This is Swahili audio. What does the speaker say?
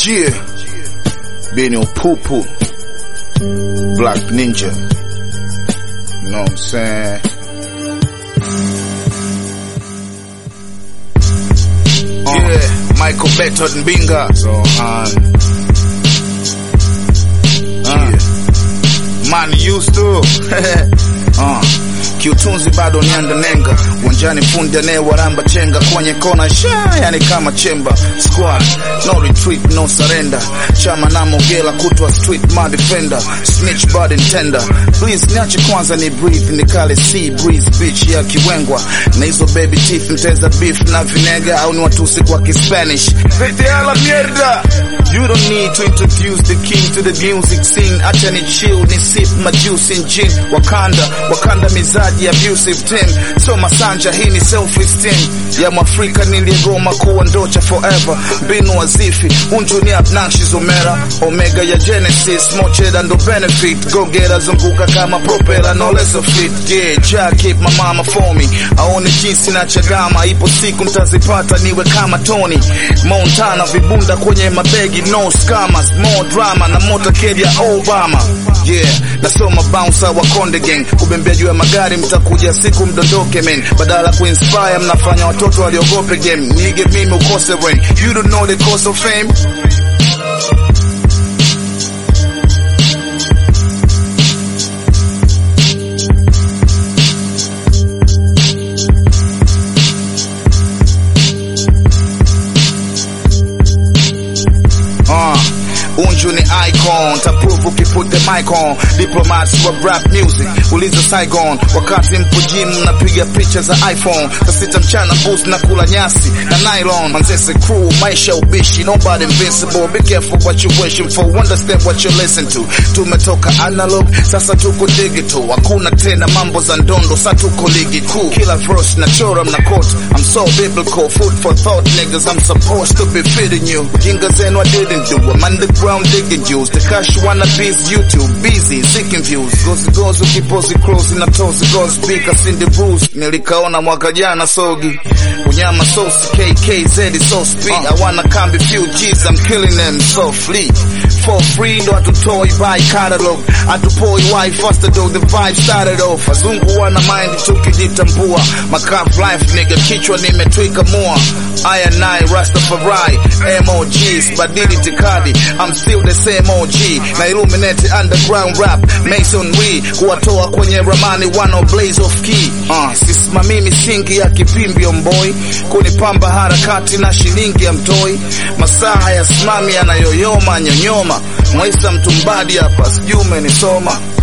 Jia Benny Pupu Black Ninja You know what I'm saying? Yeah, Michael Beto Mbinga so, um, uh, Man used to uh, kiutunzi bado niandanenga uwanjani fundi anayewaramba chenga kwenye kona sha yani kama chemba squad no retreat no surrender chama na mogela kutwa street my defender snitch bad tender please niache kwanza ni breathe nikale sea breeze beach ya kiwengwa na hizo baby teeth mteza beef na vinega au ni watusi kwa kispanish vete a la mierda you don't need to introduce the king to the music scene acha ni chill ni sip my juice in gin wakanda wakanda mizaji abusive team so masanja hii ni self esteem ya mwafrika niliyegoma kuwa ndocha forever mbinu wazifi unju ni obnoxious omera omega ya genesis mocheda ndo benefit gogera zunguka kama propela no less of it yeah ja keep my mama for me aone jinsi na chagama ipo siku mtazipata niwe kama Tony Montana vibunda kwenye mabegi no scammers more drama na motorcade ya Obama yeah nasoma bouncer wa Konde Gang kubembea juu ya magari mtakuja siku mdondoke men badala kuinspire mnafanya watoto waliogope game nige mimi ukose rain you don't know the cost of fame Uh, Unju ni icon, taprove ukiput the mic on. Diplomats wa rap music, uliza Saigon. Wakati mpo gym napiga picha za iPhone. Saa sita mchana boost na kula nyasi na nylon. Manzese crew, maisha ubishi, nobody invincible. Be careful what you wishing for, understand what you listen to. Tumetoka analog, sasa tuko digital. Hakuna tena mambo za ndondo, sasa tuko ligi kuu. Kila verse na chora mna quote. I'm so biblical, food for thought niggas. I'm supposed to be feeding you. Jinga zenu I didn't do. I'm underground digging juice. The cash wanna bees YouTube, busy seeking views. Gozi gozi ukipozi close na tozi gozi bika sindi bruise. Nilikaona mwaka jana sogi. Unyama sauce KKZ so speed. I wanna come few G's, I'm killing them softly. For free ndo hatutoi by catalog. Hatupoi why faster though the vibe started off. Wazungu wana mind tukijitambua. Macaf life nigga kichwa nimetwika mua. I and I Rastafari MOGs badili tikadi I'm still the same OG na illuminate underground rap masonry kuwatoa kwenye ramani wano blaze of key uh, sisimamii misingi ya kipimbi omboi kunipamba harakati na shilingi ya mtoi masaa ya simami yanayoyoma nyonyoma mwaisa mtumbadi hapa sijui umenisoma